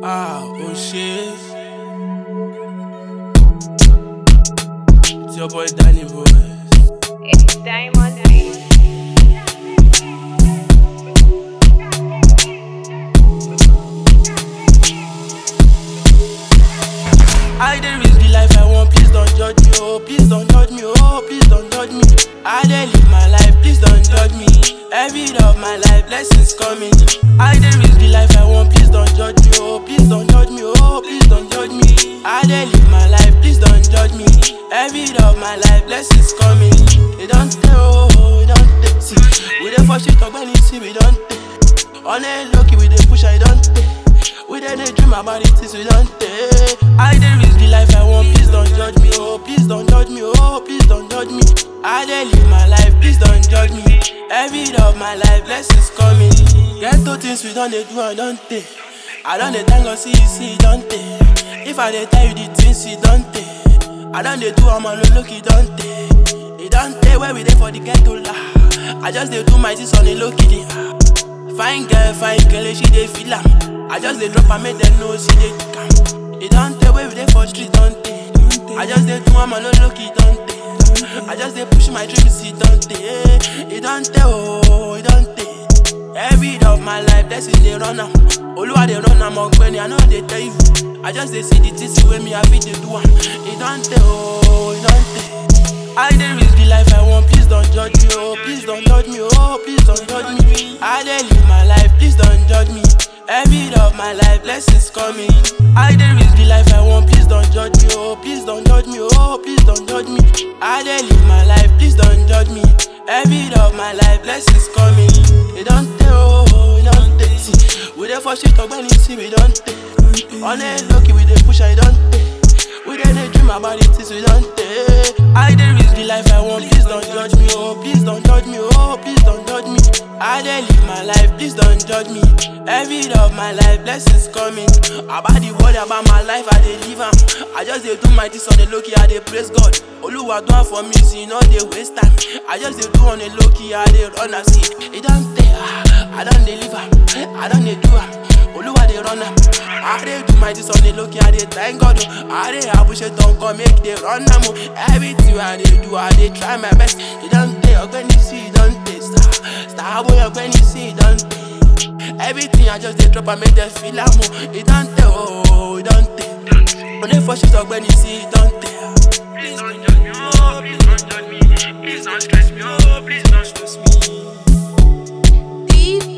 Ah, oh shit. It's your boy Danny Boy. It's Diamond Lee. I dey live the life I want, please don't judge me, oh, please don't judge me, oh, please don't judge me. I dey live my life, please don't judge me. Every day of my life, blessings coming. I dey live the life I want, please don't judge me, oh, please don't judge me, oh, please don't judge me. I dey live my life, please don't judge me. Every day of my life, blessings coming. It don't tell, oh, it don't tell. See, we dey for shit talk when you see we don't tell. On a lucky we dey push, I don't tell. We dey dey dream about it since we don't take. I dey live the life I want, please don't judge me, oh, please don't judge me, oh, please don't judge me. I dey live my life, please don't judge me. Every day of my life, blessings coming. Get to things we don't dey do, I don't take. I don't dey thank God, see you see, don't take. If I dey tell you the things you don't take, I don't dey do, I'm on the look, you don't take. It don't take where we dey for the ghetto lah. I just dey do my things on the low key. Fine girl, fine girl, she dey feel am. I just dey drop and make them know she dey calm. It don't tell where we dey for street, don't take. I just dey do am on the low key, don't take. I just dey push my dreams, it don't take. It don't tell, oh, it don't take. Every day of my life, that's is dey run am. Oluwa dey run am, ọgbẹni, I know dey tell you. I just dey see the things wey me I fit dey do am. It don't tell, oh, it don't tell. I dey live the life I want, please don't judge me, oh, please don't judge me, oh, please don't judge me. I dey live my life, please don't judge me. Every day of my life, blessings coming. I dey live the life I want, please don't judge me, oh, please don't judge me, oh, please don't judge me. I dey live my life, please don't judge me. Every day of my life, blessings coming. It don't tell, oh, it don't tell. See, we dey for shit talk when you see we don't tell. On a lucky we dey push, I don't tell. We dey dey dream about it since we don't take. I dey live the life I want, please don't judge me, oh, please don't judge me, oh, please don't judge me. I dey live my life, please don't judge me. Every day of my life, blessings coming. About the word about my life, I dey live am. I just dey do my things on the low key, I dey praise God. Oluwa do am for me, see, no dey waste time. I just dey do on the low key, I dey run am, see. It don't tell, ah, I don dey live am, I don dey do am. Oluwa dey run am. I dey do my things on the low key, I dey thank God. Oh. I dey appreciate don come make dey run am. Oh. Everything I dey do, I dey try my best. It don't tell, ọgbẹni see, it don't tell. Star, star boy, ọgbẹni see, it don't tell. Everything I just dey drop and make them feel am. Oh. It don't tell, oh, it don't tell. Only for shit ọgbẹni see, it don't tell. Please don't judge me, oh, please don't judge me. Please don't stress me, oh, please don't stress me. Deep